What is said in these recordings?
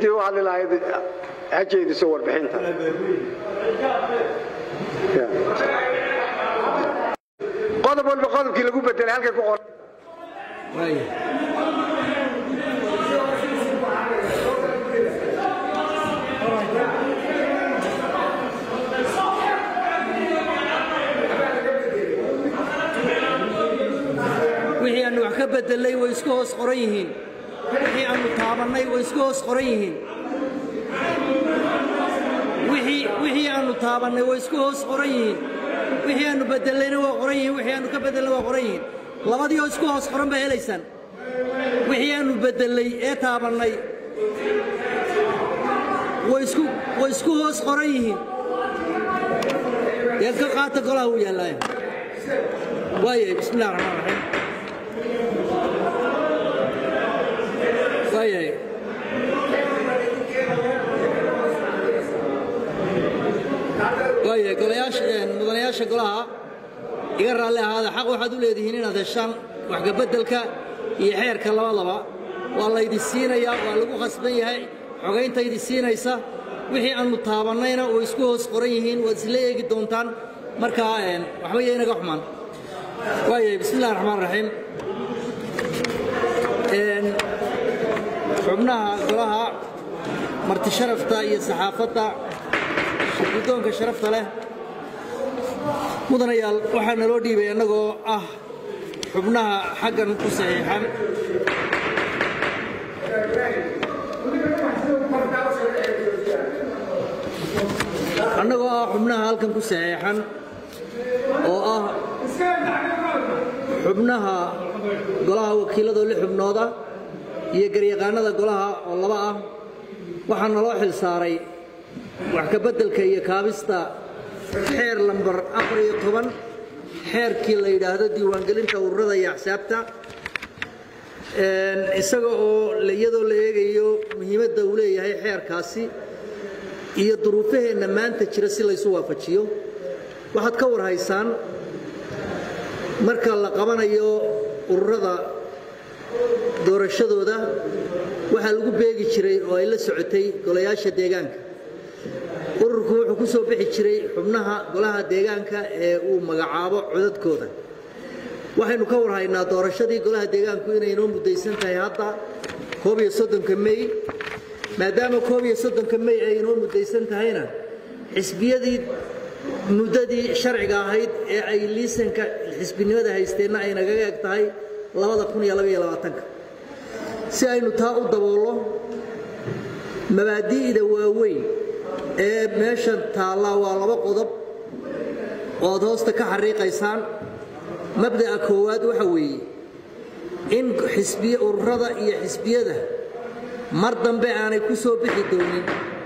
ciddii u hadli lahayd ha jeediso warbixinta qodob walba qodobkii lagu bedelay halkay ku qoran wixii aanu wax ka bedelay way isku hoos qoran yihiin wixii aanu taabannay way isku hoos qoran yihiin wixii wixii aanu taabannay way isku hoos qoran yihiin wixii aanu bedelayna waa qoran yihiin wixii aanu ka bedelnay waa qoran yihiin labadii oo isku hoos qoran baa helaysaan wixii aanu bedelay ee taabannay way isku way isku hoos qoran yihiin dee ka qaata golaha uu yaallaayo waayahay bismi illahi raxmaan raxiim waayahay waayahay golayaasha mudanayaasha golaha iga raalli ahaada xaq waxaad u leedihiin inaad heshaan waxgabeddelka iyo xeerka labadaba waa laydi siinayaa waa lagu khasban yahay xogayntaydi siinaysa wixii aannu taabannayna way isku hoos qoran yihiin waad isla eegi doontaan markaa waxba iyo inaga xumaan waayahay bismi illahi raxmaan raxiim xubnaha golaha marti sharafta iyo saxaafadda guddoonka sharafta leh mudanayaal waxaa naloo dhiibay annagoo ah xubnaha xaggan ku saxiixan annagoo ah xubnaha halkan ku saxiixan oo ah xubnaha golaha wakiilladoo li xubnooda iyo garyaqaanada golaha oo laba ah waxaa naloo xil saaray wax ka beddelka iyo kaabista xeer lambar afar iyo toban xeerkii la yidhaahdo diiwaangelinta ururada iyo axsaabta isaga oo iyadoo la eegayo muhiimadda uu leeyahay xeerkaasi iyo duruufaheenna maanta jira si laysu waafajiyo waxaad ka war haysaan marka la qabanayo ururada doorashadooda waxaa lagu beegi jiray oo ay la socotay golayaasha deegaanka ururku wuxuu ku soo bixi jiray xubnaha golaha deegaanka ee uu magacaabo codadkooda waxaynu ka war haynaa doorashadii golaha deegaanku inay inoo muddaysan tahay hadda koob iyo soddonka mey maadaama koob iyo soddonka mey ay inoo muddaysan tahayna xisbiyadii muddadii sharciga ahayd ee ay liisanka xisbinimada haysteenna ay nagaga eg tahay si aynu taa u daboollo mabaadi'da waaweyn ee meeshan taallaa waa laba qodob ood hoosta ka xariiqaysaan mabda'a koowaad waxa weeye in xisbiye ururada iyo xisbiyada mar dambe aanay ku soo bixi doonin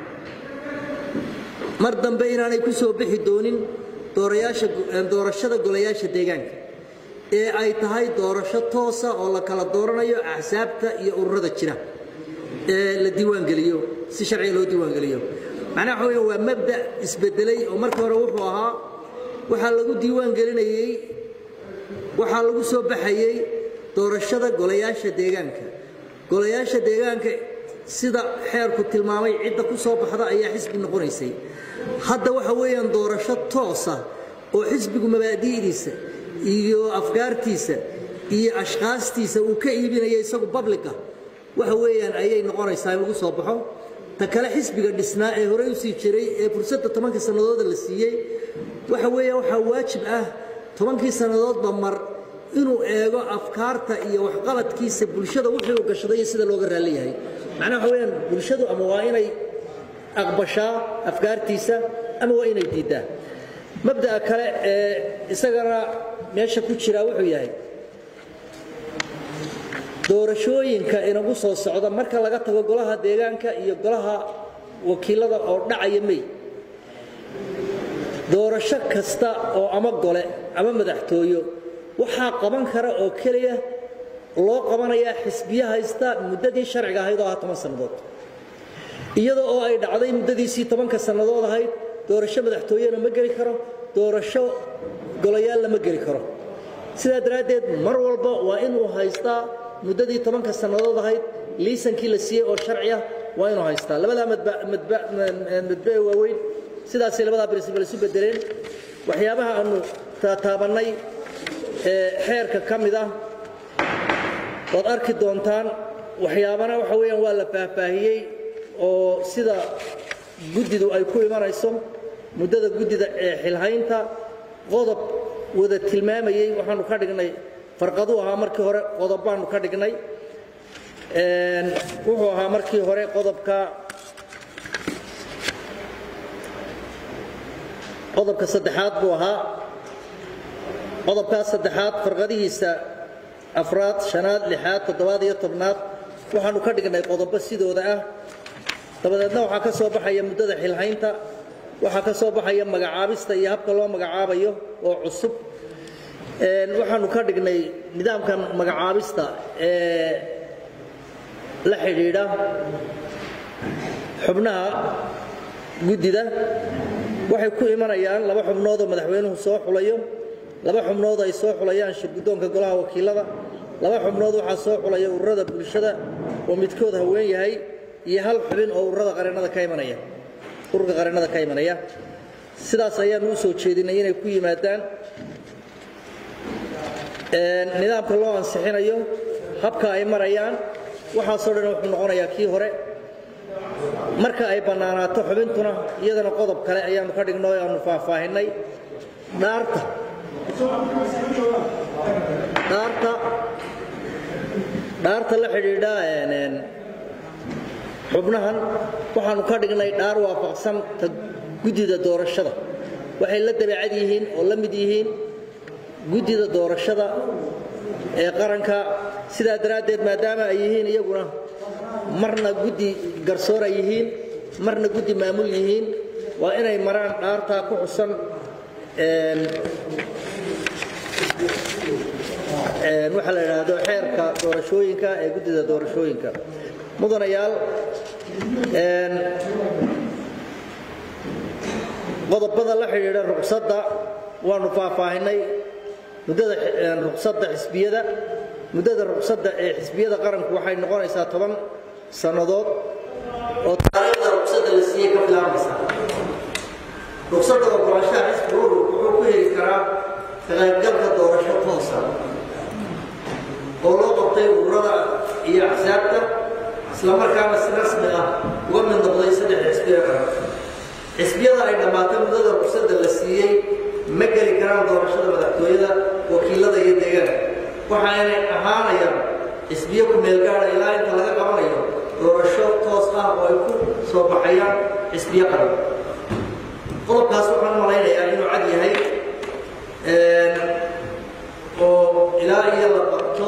mar dambe inaanay ku soo bixi doonin doorashada golayaasha deegaanka ee ay tahay doorasho toosa oo la kala dooranayo axsaabta iyo ururada jira ee la diiwaangeliyo si sharciga loo diiwaangeliyo macnaha waxa weya waa mabda isbedelay oo marka hore wuxuu ahaa waxaa lagu diiwaangelinayey waxaa lagu soo baxayey doorashada golayaasha deegaanka golayaasha deegaanka sida xeerku tilmaamay cidda ku soo baxda ayaa xisbi noqonaysay hadda waxa weeyaan doorasho toosa oo xisbigu mabaadi'diisa iyo afkaartiisa iyo ashkhaastiisa uu ka iibinaya isagu bablica waxa weeyaan ayay noqonaysaa in lagu soo baxo ta kale xisbiga dhisnaa ee horey u sii jiray ee fursadda tobankii sannadooda la siiyey waxa weeyaan waxaa waajib ah tobankii sannadoodba mar inuu eego afkaarta iyo waxqabadkiisa bulshada wixii uu gashaday iyo sida looga raalli yahay macnaha waxa weeyaan bulshadu ama waa inay aqbashaa afkaartiisa ama waa inay diiddaa mabda'a kale ee isagana meesha ku jiraa wuxuu yahay doorashooyinka inagu soo socda marka laga tago golaha deegaanka iyo golaha wakiilada oo dhacaya mey doorasho kasta oo ama gole ama madaxtooyo waxaa qaban kara oo keliya loo qabanayaa xisbiye haysta muddadii sharciga ahayd oo ah toban sannadood iyadoo oo ay dhacday muddadiisii tobanka sannadood ahayd doorasho madaxtooyena ma geli karo doorasho golayaal lama geli karo sidaa daraaddeed mar walba waa inuu haystaa muddadii tobanka sannadood ahayd liisankii la siiyey oo sharci ah waa inuu haystaa labadaa madbe waaweyn sidaasay labadaa princibal isu bedeleen waxyaabaha aanu taataabannay ee xeerka ka mid ah waad arki doontaan waxyaabana waxa weeyaan waa la faahfaahiyey oo sida guddidu ay ku imanayso muddada guddida ee xilhaynta qodob wada tilmaamayey waxaanu ka dhignay farqaduu ahaa markii hore qodob baanu ka dhignay wuxuu ahaa markii hore qodobka qodobka saddexaad buu ahaa qodobkaas saddexaad farqadihiisa afraad shanaad lixaad toddobaad iyo tobnaad waxaanu ka dhignay qodobo sidooda ah dabadeedna waxaa ka soo baxaya muddada xilhaynta waxaa ka soo baxaya magacaabista iyo habka loo magacaabayo oo cusub waxaanu ka dhignay nidaamkan magacaabista ee la xidhiidha xubnaha guddida waxay ku imanayaan laba xubnood oo madaxweynuhu soo xulayo laba xubnood ay soo xulayaan shirguddoonka golaha wakiilada laba xubnood waxaa soo xulaya ururada bulshada oo midkood haween yahay iyo hal xubin oo ururada qareennada ka imanaya ururka qareennada ka imanaya sidaas ayaanu u soo jeedinay inay ku yimaadaan nidaamka loo ansixinayo habka ay marayaan waxaasoo dhan wuxuu noqonayaa kii hore marka ay bannaanaato xubintuna iyadana qodob kale ayaanu ka dhigno o aanu faahfaahinay dhaarta dhaarta dhaarta la xidhiidha xubnahan waxaanu ka dhignay dhaar waafaqsan ta guddida doorashada waxay la dabeecad yihiin oo la mid yihiin guddida doorashada ee qaranka sidaa daraaddeed maadaama ay yihiin iyaguna marna guddi garsoor ay yihiin marna guddi maamul yihiin waa inay maraan dhaartaa ku xusan waxaa la idhaahdo xeerka doorashooyinka ee guddida doorashooyinka mudanayaal qodobada la xidhiidha ruqsadda waanu faahfaahinay muddada ruqsadda xisbiyada muddada ruqsadda ee xisbiyada qaranku waxay noqonaysaa toban sannadood oo taariikhda ruqsadda la siiyey ka bilaabaysa ruqsadda ogolaanshaha xisbi urur wuxuu ku heli karaa ka qaybgalka doorasho toosa oo loo qabtay ururada iyo axsaabta islamarkaana si rasmi ah uga mid noqday saddex xisbiya qaran xisbiyada ay dhammaatay muddada ruqsadda la siiyey ma geli karaan doorashada madaxtooyada wakiilada iyo deegaanka waxaanay ahaanayaan xisbiyo ku meelgaada ilaa inta laga qabanayo doorasho toos ah oo ay ku soo baxayaan xisbiyo qaran qodobkaas waxaan malaynayaa inuu cad yahay oo ilaa iyo la qabto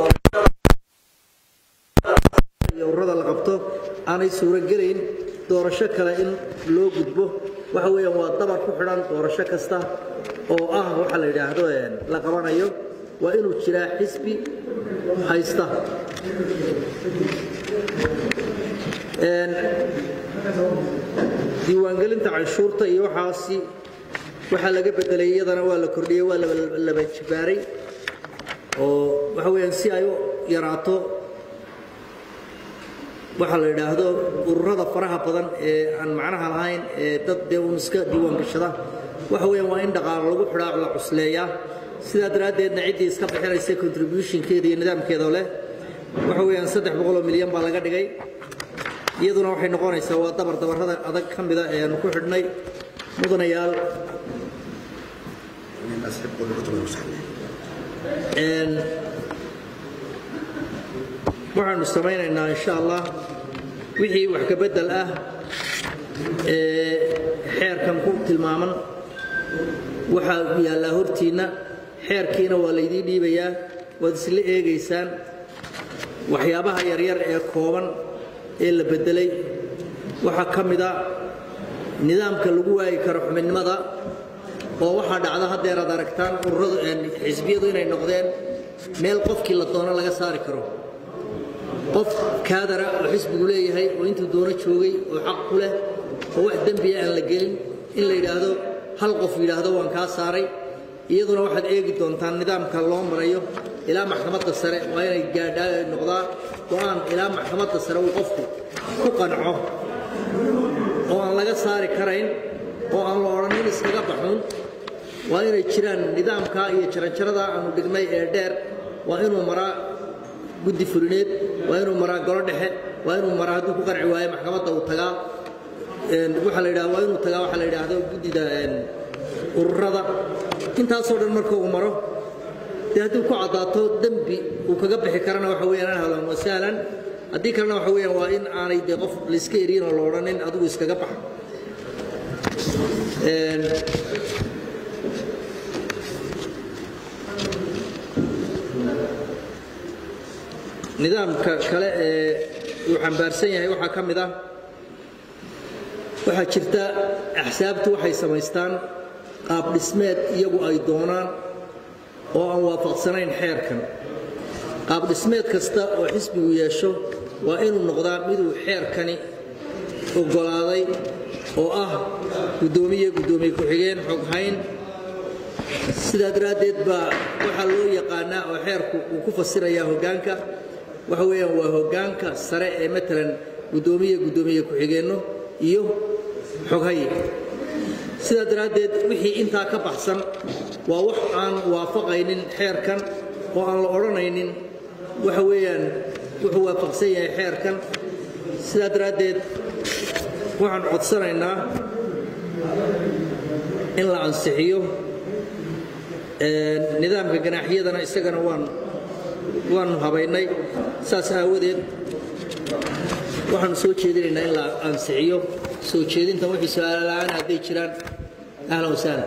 iyo ururada la qabto aanay suurogelayn doorasho kale in loo gudbo waxa weeyaan waa dabar ku xidhan doorasho kasta oo ah waxa la yidhaahdo la qabanayo waa inuu jiraa xisbi haysta diiwaangelinta canshuurta iyo waxaasi waxaa laga bedelay iyadana waa la kordhiyey waa laba jibaaray oo waxa weeyaan si ay u yaraato waxaa la yidhaahdo ururada faraha badan ee aan macnaha lahayn ee dad dee uun iska diiwaangashada waxa weeyaan waa in dhaqaalo lagu xidhaa la cusleeyaa sidaa daraaddeedna ciddii iska bixinaysa contributionkeeda iyo nidaamkeeda leh waxa weeyaan saddex boqoloo milyan baa laga dhigay iyaduna waxay noqonaysaa waa dabar dabarrada adag ka mida ee aanu ku xidhnay mudanayaal waxaanu samaynaynaa insha allah wixii wax ka beddel ah ee xeerkan ku tilmaaman waxaa yaallaa hortiinna xeerkiina waa laydiin dhiibayaa waad isla eegaysaan waxyaabaha yaryar ee kooban ee la beddelay waxaa ka mida nidaamka lagu waayi karo xubinnimada oo waxaa dhacda haddeer aad aragtaan ururadu xisbiyadu inay noqdeen meel qofkii la doono laga saari karo qof kaadara oo xisbigu leeyahay oo intuu doono joogay oo xaq ku leh oo wax dembiya aan la gelin in la yidhaahdo hal qof yidhaahdo waan kaa saaray iyaduna waxaad eegi doontaan nidaamka loo marayo ilaa maxkamadda sare waa inay gaadhaa noqdaa go-aan ilaa maxkamadda sare uu qofku ku qanco oo aan laga saari karayn oo aan la odhanin iskaga baxuun waa inay jiraan nidaamkaa iyo jaranjaradaa aanu dhignay ee dheer waa inuu maraa guddi fulineed waa inuu maraa golo dhexe waa inuu maraa hadduu ku qanci waayo maxkamadda uu tagaa waxaa la yidhaha waa inuu tagaa waxaa la yidhaahdo guddida ururada intaasoo dhan marka uu maro dee haddii ku caddaato dembi uu kaga bixi karana waxa weeyaan ahlan wa sahlan haddii kalena waxa weeyaan waa in aanay dee qof layska eriyin oo la odhanin adigu iskaga baxa nidaamka kale ee uu xambaarsan yahay waxaa ka mid ah waxaa jirta axsaabtu waxay samaystaan qaab dhismeed iyagu ay doonaan oo aan waafaqsanayn xeerkan qaab dhismeed kasta oo xisbigu yeesho waa inuu noqdaa miduu xeerkani oggolaaday oo ah guddoomiye guddoomiye ku-xigeen xoghayn sidaa daraaddeed baa waxaa loo yaqaanaa oo xeerku uu ku fasirayaa hoggaanka waxa weeyaan waa hoggaanka sare ee matalan guddoomiye guddoomiye ku-xigeenno iyo xoghaye sidaa daraaddeed wixii intaa ka baxsan waa wax aan waafaqaynin xeerkan oo aan la odhanaynin waxa weeyaan wuxuu waafaqsan yahay xeerkan sidaa daraaddeed waxaan codsanaynaa in la ansixiyo nidaamka ganaaxyadana isagana waan waanu habaynay saas aawadeed waxaanu soo jeedinaynaa in la ansixiyo soo jeedintan wixii su-aala-aan hadday jiraan ahlan wasahlan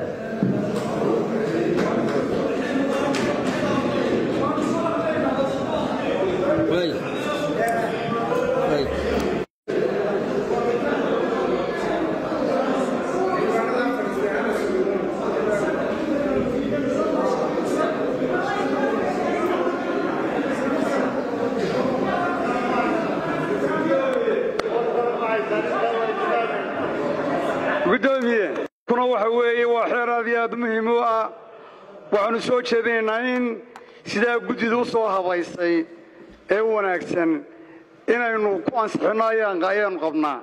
gudoomiye kuna waxa weeye waa xeer aad iyo aad muhiim u ah waxaanu soo jeedinaynaa in sidaa guddidu u soo habaysay ee u wanaagsan inaynu ku ansixinno ayaanu qabnaa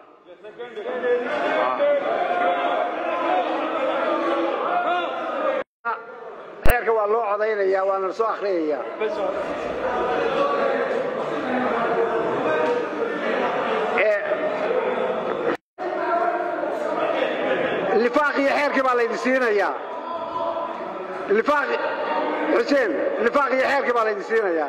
xeerka waa loo codaynayaa waana la soo akhriyayaa lifaaq iyo xeerkii baa laydin siinayaa lifaaq xuseen lifaaq iyo xeerkii baa laydin siinayaa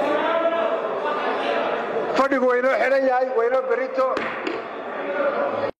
fadhigu waynoo xidhan yahay waynoo berito